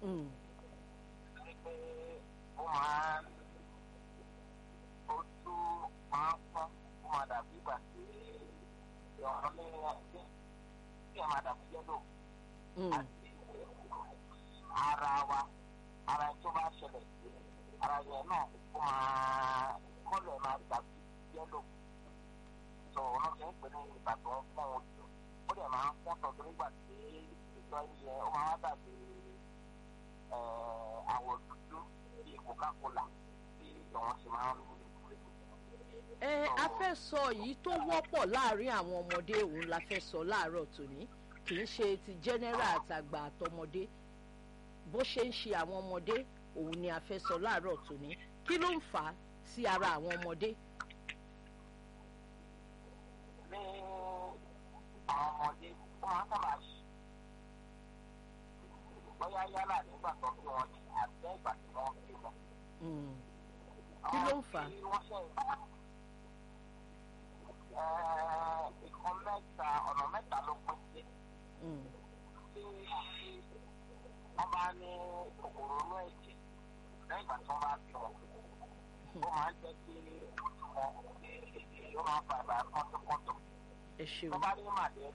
Mm. pé ó máa ń ojú máa ń pọ́n ó máa dàbí ìgbà tí ìrọ̀rùn ní ẹgbẹ́ tí ẹ máa dàbí yẹ́lò Mm. àti ara wa ara tó bá ṣẹlẹ̀ sí ara yẹn náà ó máa kọ́lẹ̀ máa dàbí yẹ́lò tó ọ̀nà ṣe ń pè ní ìbàdàn fún ojú ó dẹ̀ máa ń pọ́n tọ̀tọ̀ nígbà tí ìjọ yẹn ó máa dàbí eh, àwọ̀ dúdú bíi coca-cola bí ìjọ̀wọ́n ṣe máa ń lò. ẹ a fẹ́ sọ yìí tó wọ́pọ̀ láàrin àwọn ọmọdé òun la fẹ́ sọ láàárọ̀ tòní kì í ṣe ti general àtàgbà àtọmọdé bó ṣe ń ṣe àwọn ọmọdé òun ni a fẹ́ sọ láàárọ̀ tòní kí ló ń fà á sí ara àwọn ọmọdé. ní àwọn ọmọdé ó máa ń sábà ṣe bóyá yálà nígbà tó bí wọn ní àti ìgbà tí wọn bí wọn. Mm. Kí ló ń fà á? Àwọn tí wọ́n ṣe ìkan mẹ́ta ọ̀nà mẹ́ta ló pín sí Mm. tí wọ́n bá ní kòkòrò inú ẹ̀jẹ̀ lẹ́yìn ìgbà tí wọ́n bá bí wọn. ó máa ń jẹ́ kí wọn ó máa ń fa ìbára kọ́tọ́kọ́tọ́. ẹ ṣeun. tó bá ní màdé